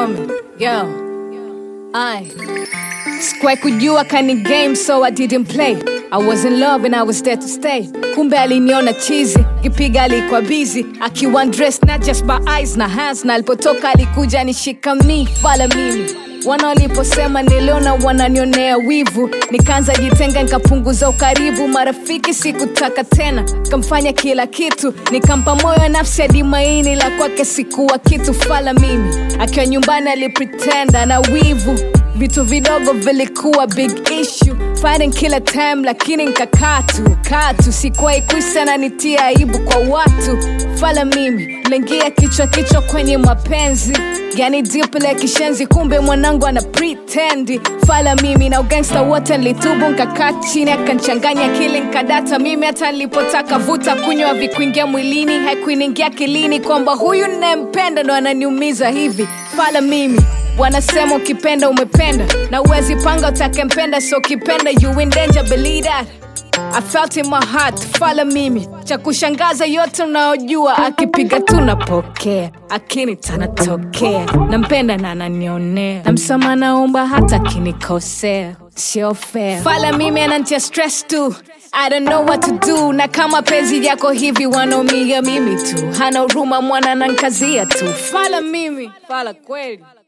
coming. Yo. I sikuwahi kujua kani game so I didn't play. I was in love and I was there to stay. Kumbe aliniona chizi, kipiga alikuwa busy, akiwa dressed not just by eyes na hands, na alipotoka alikuja nishika mi fala mimi wana waliposema niliona wananionea wivu nikaanza jitenga nikapunguza ukaribu marafiki sikutaka tena kamfanya kila kitu nikampa moyo nafsi hadi maini la kwake sikuwa kitu fala mimi akiwa nyumbani alipretenda na wivu vitu vidogo vilikuwa big issue fighting kila time lakini nkakaa tu kaa tu sikuwahi kuisa na nitia aibu kwa watu fala mimi lengia kichwa kichwa kwenye mapenzi yani diple kishenzi kumbe mwanangu ana pretendi fala mimi na ugangsta wote nlitubu nkakaa chini akanchanganya kili nkadata mimi hata nilipotaka vuta kunywa vikuingia mwilini haikuiningia kilini kwamba huyu nayempenda ndo ananiumiza hivi fala mimi wanasema ukipenda umependa na uwezi panga utakempenda so ukipenda you in danger believe that I felt in my heart fala mimi cha kushangaza yote unayojua akipiga tu napokea akini tanatokea nampenda na ananionea na msama naomba hata akinikosea sio fair fala mimi anantia stress tu I don't know what to do na kama penzi yako hivi wanaumia mimi tu hana huruma mwana nankazia tu fala mimi fala kweli